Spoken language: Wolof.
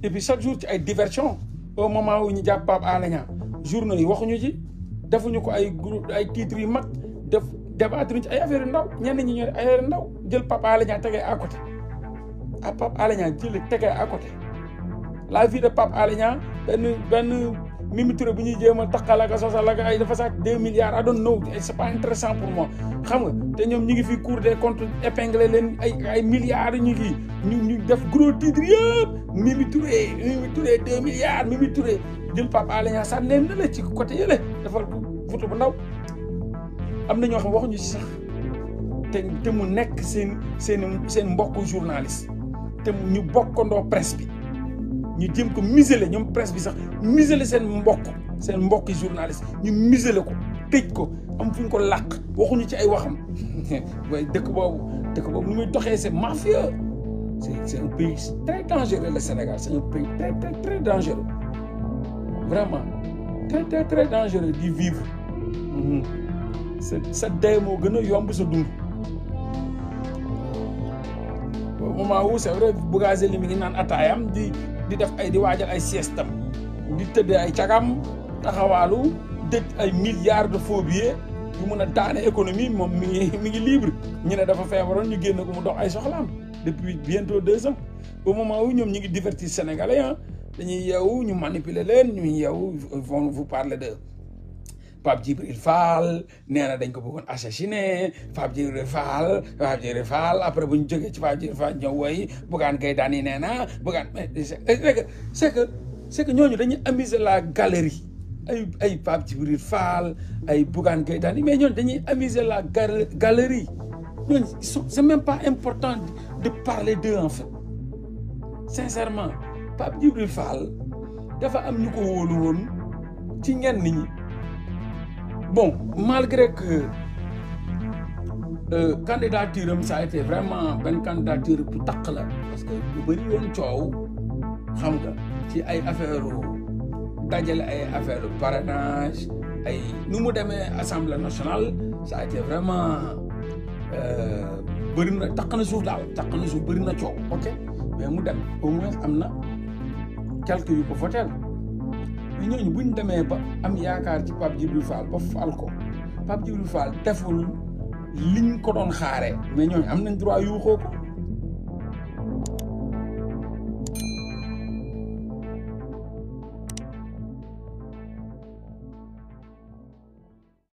et puis chaque jour ci ay diversion au moment où ñu jàpp Pape Alé Niang journaux yi waxuñu ci defuñu ko ay groupe ay titres yu mag def débattre ci ay affaire yu ndaw ñenn ñi ñoo ay affaire yu ndaw jël Pape Alé Niang tegee à côté ah Pape Alé Niang jël tegee à côté la vie de Pape Alé Niang benn benn Mimi Touré bu ñuy jéem a takkal ak a sosal ak ay dafa sàcc deux milliards I don't know c'est pas intéressant pour moi xam nga te ñoom ñu ngi fi Cour des comptes épinglé leen ay ay milliards ñu ngi ñu ñu def gros titre yëpp Mimi Touré Mimi Touré deux milliards Mimi Touré jël Pape Alé Niang sànni leen ne la ci côté yële defal photo bu ndaw am na ñoo xam waxuñu ci sax te te mu nekk seen seen seen mbokku journaliste te ñu bokkandoo presse bi ñu jëm ko museler ñoom presse bi sax museler seen mbokk seen mbokki journaliste ñu museler ko tëj ko am fu ñu ko làq waxuñu ci ay waxam waaye dëkk boobu dëkk boobu nu muy doxee c'est mafieux c'est c'est un pays très dangereux le Sénégal c'est un pays très très très dangereux vraiment très très très dangereux di vivre sa sa dee moo gën a yomb sa dund au moment où c'est vrai Bougazelli mi ngi naan ataayam di di def ay di waajal ay siestam di tëdd ay cagam taxawaalu dëj ay milliards de faux billets yu mun a daane économie moom mi ngi mi ngi libre ñu ne dafa feebaroon ñu génn ko mu dox ay soxlaam depuis bientôt deux ans au moment où ñoom ñu ngi divertir sénégalais ah dañuy yeewu ñu manipuler leen ñu yeewu vont vous parler de Pape Djibril Fall nee na dañ ko bëggoon assassiné Pape Djibril Fall Pape Djibril Fall après bu ñu jógee ci Pape Djibril Fall ñëw woy Bougane Gueye Dany nee na Bougane mais c'est que c'est que c'est que ñooñu dañuy amuser la galerie ay ay Pape Djibril Fall ay Bougane Gueye Dany mais ñooñu dañuy amuser la galerie ñooñu c'est même pas important de parler d'eux en fait sincèrement Pape Djibril Fall dafa am ñu ko wóolu woon ci ñenn ñi bon malgré que euh, candidature am ça a été vraiment benn candidature bu taq la parce que lu bëri woon coow xam nga ci ay affaire dajale ay affaire parrainage ay nu mu demee assemblée nationale ça a été vraiment bëri na taq na suuf daal taq na suuf bëri na coow ok mais mu dem au moins am na quelques yu ko votel mais ñooñu bu ñu demee ba am yaakaar ci Pape Djibril Fall ba fal ko Pape Djibril Fall deful liñ ko doon xaaree mais ñooñu am nañ droit yuuxoo ko